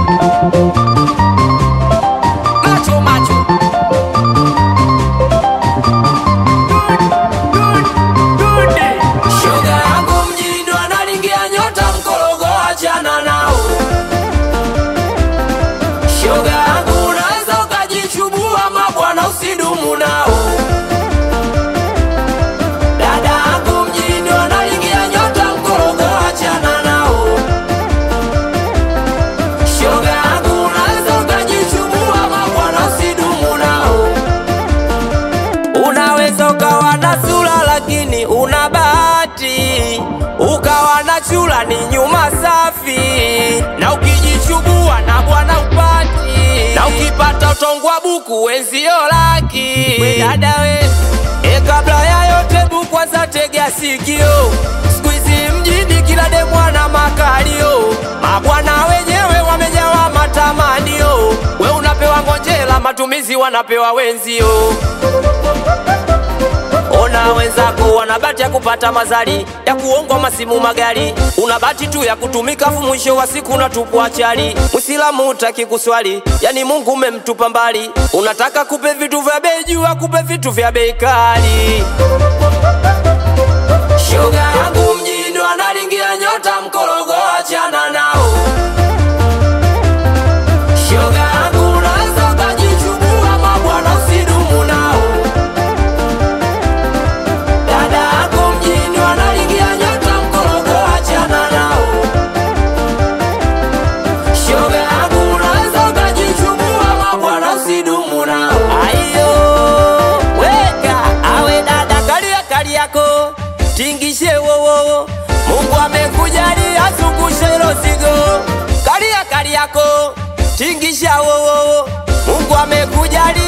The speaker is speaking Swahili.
Macho macho. Shoga yangu mjini ndo analingia nyota mkorogo, achana nao. Shoga yangu unaweza ukajichubua mabwana, usidumu nao. Dada yangu mjini ndo analingia nyota mkorogo, achana nao. Shoga yangu unaweza ukajichubua mabwana, usidumu nao. Unaweza ukawa na sura lakini una bahati, ukawa na chula ni nyuma safi, na ukijichubua na bwana upati, na ukipata utongwa buku wenzio laki. We dada we, e, kabla ya yote bu kwanza tegea sikio, siku hizi mjini kila demwana makalio, mabwana wenyewe wamejawa matamanio, we unapewa ngonjela, matumizi wanapewa wenzio Ona wenzako wana bahati ya kupata mazali ya kuongwa masimu magari, una bahati tu ya kutumika, fu mwisho wa siku unatupwa chali. Mwislamu utaki kuswali, yani Mungu umemtupa mbali. Unataka kupe vitu vya bei juu, akupe vitu vya bei kali. Shoga yangu mjini ndo analingia nyota mkorogo, achana nao. Shoga yangu unaweza ukajichubua mabwana, usidumu nao. Dada yako mjini wanalingia nyota mkorogo, achana nao. Shoga yangu unaweza ukajichubua mabwana, usidumu nao. Ayo, weka awe dada, kalia kali yako tingishe wowo, Mungu amekujalia zungushe hilo zigo. Kalia kali yako tingisha wowo, Mungu amekujalia